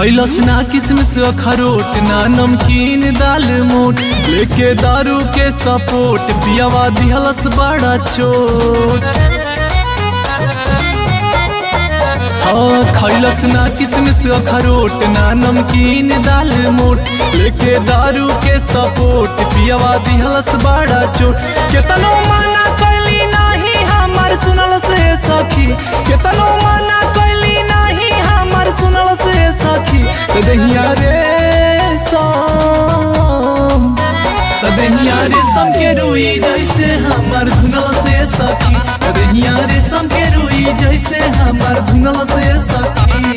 खैलस ना किसमिस अखरोट ना नमकीन दाल मोट लेके दारू के सपोर्ट पियावा दिहलस बड़ा चोट हाँ खैलस ना किसमिस अखरोट ना नमकीन दाल मोट लेके दारू के सपोर्ट पियावा दिहलस बड़ा चोट केतनो माना कैली नाही हमर सुनल से सखी केतनो माना कैली नाही हमर सुनल से सखी त दहिया रे सम त दहिया रे सम के रुई जैसे हमर धुनल से सखी त दहिया रे सम के रुई जैसे हमर धुनल से सखी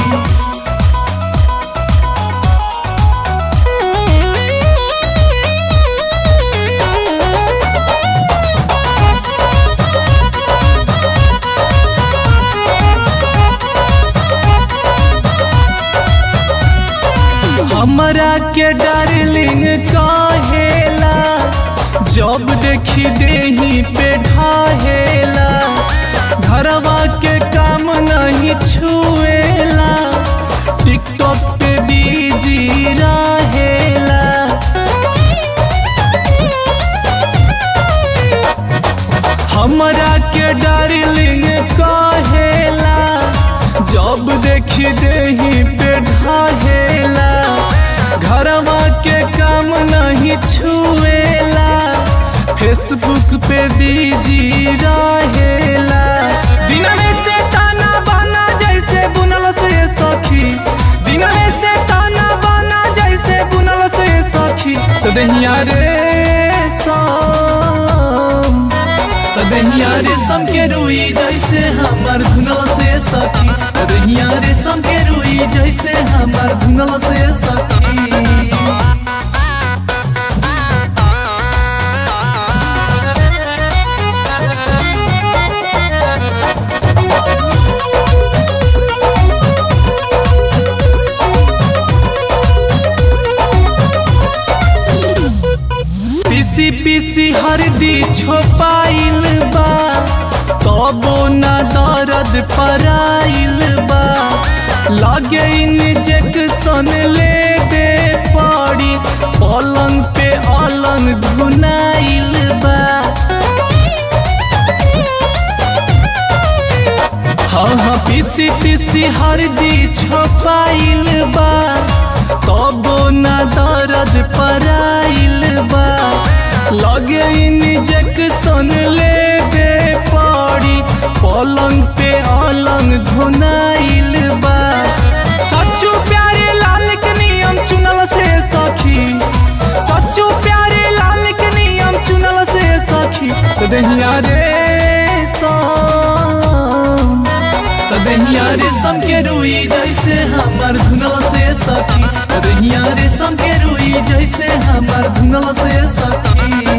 हमरा के डार्लिंग कहेला जब देखी देही पे ढाहेला घरवा के काम नहीं छुएला टिकटॉक पे बीजी रहेला हमरा के डार्लिंग कहेला जब देखी देही पे ढाहेला घरवा के काम नहीं छुएला फेसबुक पे बीजी रहेला दिन में से ताना बना जैसे बुनल से सखी दिन में से ताना बना जैसे बुनल से सखी तो दहिया रे सम तो दहिया रे सम के रुई जैसे हमर धुनल से सखी तो दहिया रे सम के रुई जैसे हमर धुनल से सखी पीसी पीसी हरदी छोपाइल बा तबो ना दर्द पराइल बा लागे इंजेक्शन ले दे पड़ी पलंग पे अलंग धुनाइल बा हाँ हाँ पीसी पीसी हरदी छोपाइल बा तबो ना दर्द पराइल बा लगे इंजेक्शन ले दे पड़ी पलंग पे अलंग धुनाइल बा सच्चू प्यारे लाल के नियम चुनल से सखी सच्चू प्यारे लाल के नियम चुनल से सखी तो दहिया रे सम तो दहिया रे सम के रुई जैसे हमर धुनल से सखी तो दहिया रे सम के रुई जैसे हमर धुनल से सखी